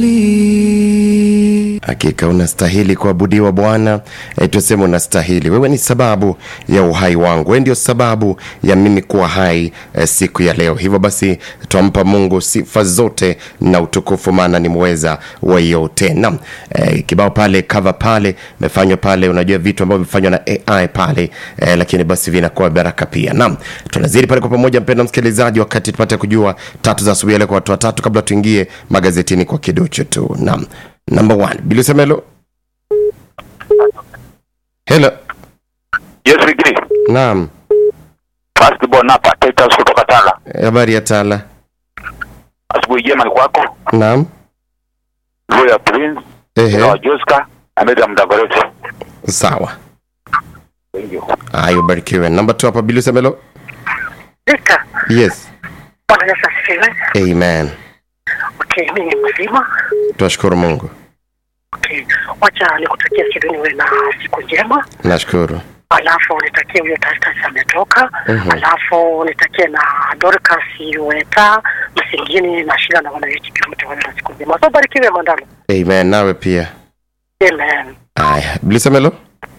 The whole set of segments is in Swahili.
Hakika unastahili kuabudiwa Bwana. E, tuseme unastahili. Wewe ni sababu ya uhai wangu, wewe ndio sababu ya mimi kuwa hai e, siku ya leo. Hivyo basi twampa Mungu sifa zote na utukufu, maana ni mweza wa yote. Naam, e, kibao pale cover pale imefanywa pale, unajua vitu ambavyo vimefanywa na AI pale e, lakini basi vinakuwa baraka pia. Naam, tunazidi pale kwa pamoja, mpendwa msikilizaji, wakati tupate kujua tatu za asubuhi ya leo kwa watu watatu, kabla tuingie magazetini kwa kidocho tu. Naam. Number one, Bilusema hello. Hello. Yes, Wigiri. Naam. First born hapa Titus kutoka Tala. Habari ya Tala. Asubuhi njema ni kwako. Naam. Roya Prince, Ehe. na Joska, Ameda Mdagoreti. Sawa. Thank you. Haya, ubarikiwe. Number two hapa Bilusema hello. Victor, Yes. Bwana Yesu asifiwe. Amen. Okay, mimi ni mzima. Tunashukuru Mungu. Okay, wacha nikutakia Sidoni uwe na siku njema, Nashukuru. alafu nitakie huyo Tastas ametoka, Mhm. alafu nitakie na Dorcas Uweta Msingini na Shila na wanawiti wote wawe na siku njema. So barikiwe Mandalo. Amen. Nawe pia. Amen. Haya, Bilusema hello.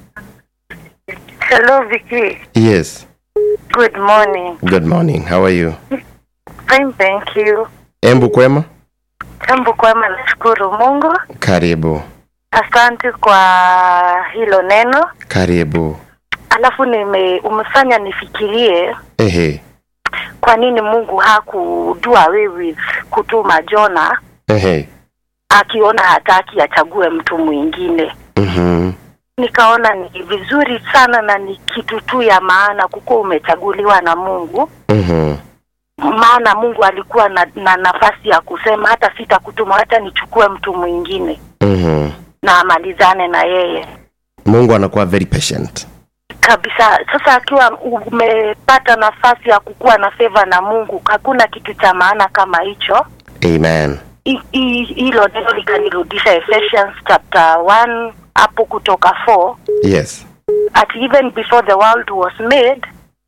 Hello, Vicky. Yes. Good morning. Good morning. How are you? Fine, thank you. Embu kwema? Jambo kwema, nashukuru Mungu. Karibu. Asante kwa hilo neno. Karibu. Alafu nime umefanya nifikirie Ehe. kwa nini Mungu hakudua away with kutuma Jona Ehe. akiona hataki achague mtu mwingine. Mhm. Nikaona ni vizuri sana na ni kitu tu ya maana kukuwa umechaguliwa na Mungu. Mhm. maana Mungu alikuwa na, na nafasi ya kusema hata sitakutuma, hata nichukue mtu mwingine Mhm. na amalizane na yeye Mungu anakuwa very patient. kabisa. Sasa akiwa umepata nafasi ya kukuwa na favor na Mungu, hakuna kitu cha maana kama hicho. Amen. I- i- Hilo neno likanirudisha Ephesians chapter 1 hapo kutoka 4 Yes. at even before the world was made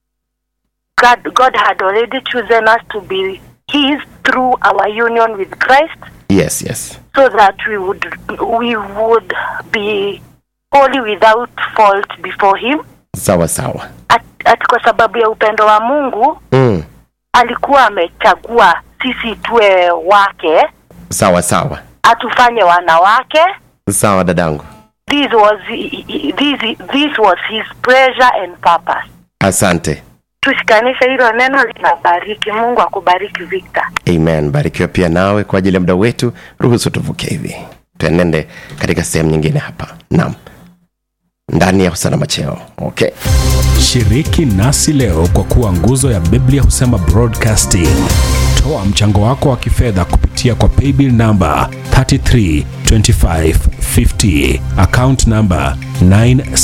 God, God had already chosen us to be his through our union with Christ Yes, yes. so that we would we would be holy without fault before him Sawa sawa. at, at kwa sababu ya upendo wa Mungu Mm. alikuwa amechagua sisi tuwe wake Sawa sawa. atufanye wanawake Sawa dadangu. this was this, this was his pleasure and purpose Asante. tushikanishe hilo neno linabariki mungu akubariki Victor Amen. Barikiwa pia nawe kwa ajili ya muda wetu. Ruhusu tuvuke hivi, tuenende katika sehemu nyingine hapa. Naam, ndani ya usalama cheo. Okay. Shiriki nasi leo kwa kuwa nguzo ya Biblia husema broadcasting. Toa mchango wako wa kifedha kupitia kwa paybill namba 332550 account namba 9